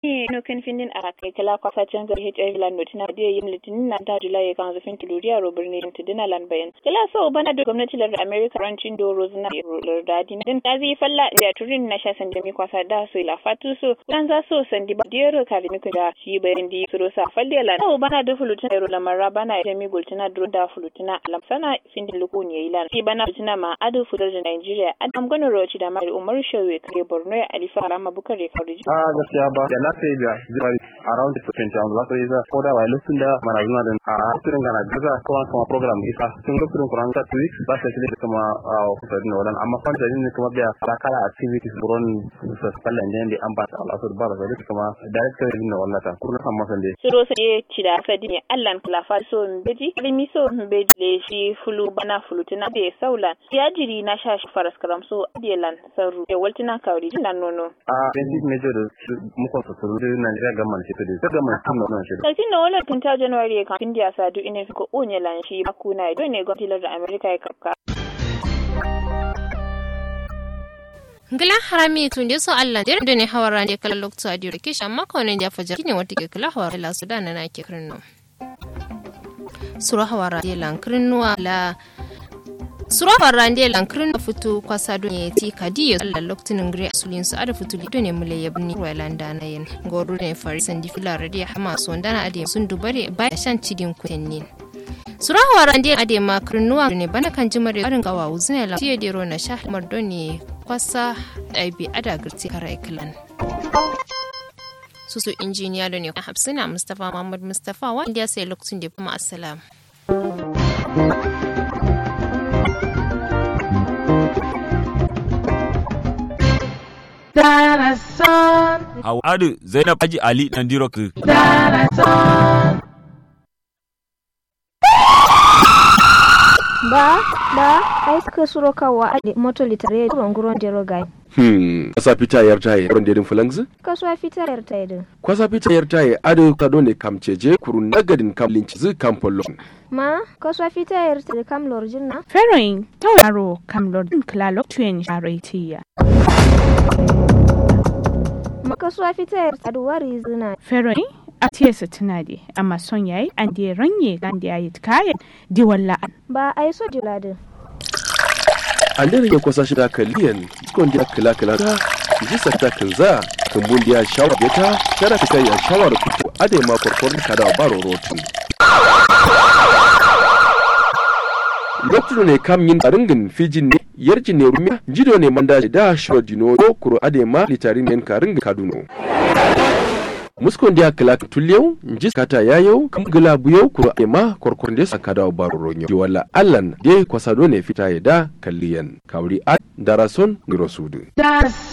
ne no kan findin a kai kala kwasa can ga HIV lan notina da yin litinin na da Julai kan zafin tuluriya ro birni tidina lan bayan kala so bana da gwamnati lar America rancin do rozna lar dadi din da zai falla da turin na sha sanda mi kwasa da so la fatu so kan za so sandi ba dero ka mi da shi bayan di suro sa falle lan so bana da fulutina ro lamara bana da mi gultina do da fulutina alam sana findin lukun yayi lan shi bana fulutina ma adu fular da Nigeria adam gano roci da mai Umar Shawe kare Borno ya Alifa Rama Bukare Fariji a gaskiya ba da na sai da zai around the 20 an za su yi za ko da wai lusun da mana zuna da a asirin gana gaza kuma kuma program isa sun ga kurin kuran ta weeks ba sai da kuma a kusa da wannan amma fan da ne kuma da kala activities buron su kallan da ne an ba ta Allah su ba da zai kuma director din wannan ta kurna san masan dai suro sai ci da sadi ne Allah klafa so mbeji limi so mbeji le shi fulu bana fulutina da saulan ya jiri na sha shi faras karam so adelan saru e waltina kawri jinan nono a basic major da muka su su da Nigeria government ce da government tun nan shi Sarkin na wala tun ta January kan India sadu ina ko onye lan shi makuna do ne gwamnati da America ya kafka ngila harami tun da so Allah da ne hawara ne kala lokto a dire kishi amma ko ne da fajar kine wata ke kala hawara la sudan na ke kirno sura hawara de lan kirno la sura hawara de lan kirno futu kwasa do ne ti kadi Allah loktin ngre asulin su ada futu do ne mule yabni walanda na yin goru ne farisan di filar de hama so ndana ade sun dubare ba shan cidin kutennin sura hawara de ade ma kirnuwa ne bana kan jimare barin gawa uzune la tiye de ro na sha mardo ne kwasa ɗabi ada girti kara ikilan susu injiniya da ne hafsina mustapha muhammad mustapha wanda ya sai lokacin da kuma assalam Hawadu Zainab Haji Ali Nandirok. ba ba ai suka suro kawa a moto litare ronguron jero gai Hmm, kwasa fita yar taye ron dedin fulangs? kasuwa fita yar ta idin Kwasa fita yar taye ado kado ne kamceje kurun nagadin kam linci zu kam pollon. ma kasuwa fita yar ta kam lorjin na Feroin tauraro kam lordin klalok tuyen sharetiya. ma kasuwa fita yar ta duwari zina Feroin a tiyasa tunadi amma son yayi an da ranye gan da yayi kayan di walla ba ai so juladin An da rage kwasa shida kaliyan skon dia kila kila ta ji sakta kanza kumbun dia shawar beta shara ta kai a shawar kuto ade ma korkor kada baro rotin. Lokacin ne kam yin ringin fijin ne yarji ne rumiya jido ne manda da shawar dino ko kuro ade ma litarin ne karin kaduno. muskon dia kala tulyau njis kata yayau kam gila buyau kuro ema korkon des akada baro ronyo di wala allan de kwasado ne fita ya da kalliyan kawri a darason girosudu